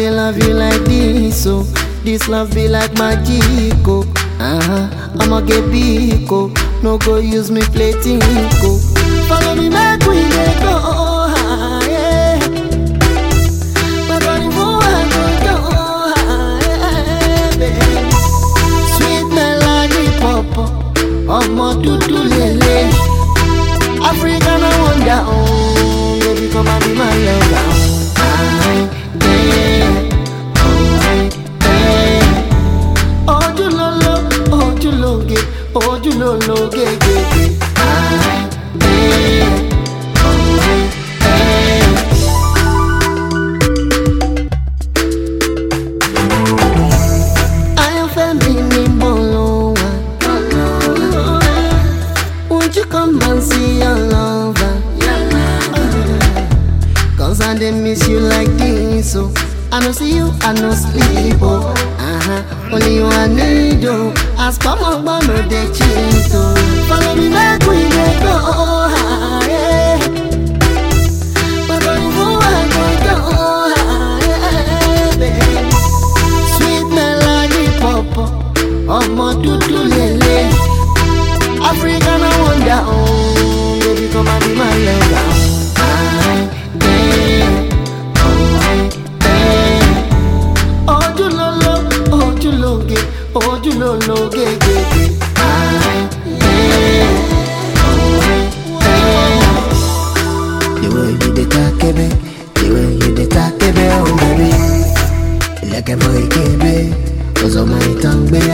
they love you like this, so this love be like magic, oh. Uh-huh. I'ma get big, oh. No go use me play tinko. Follow me back, we dey go high. But on the I go go high, baby. Sweet melody pop, ọmọ dúdú lele. African I wonder, oh, baby come and be my lover. Aye, yeah, oh, aye, yeah. Ojúlóló, ojúlóge, ojúlólóge, gègé. Aye, yeah, oh, aye, yeah. Ayọ̀fẹ́ mi ní bolo wa. Won't you come and see your lover? Cause I dey miss you like this, oh. I no see you, I no sleep, oh. Uh-huh. Only you I need, oh. As come on, but no dey cheat, oh. Follow me back, we dey go high. But on you I go go high, baby. Sweet melody pop, ọmọ dúdú lele. African I wonder, oh, baby come and be my lover. Aye, yeah, oh, aye, yeah. Ojúlóló, ojúlóge, ojúlólóge, gègé. Aye, yeah, oh, aye, yeah. The way you dey takebe, the way you dey takebe, oh baby. Ilẹ̀kẹ̀ bọ ìkébé, ọ̀sọ̀mọ ìtàn gbé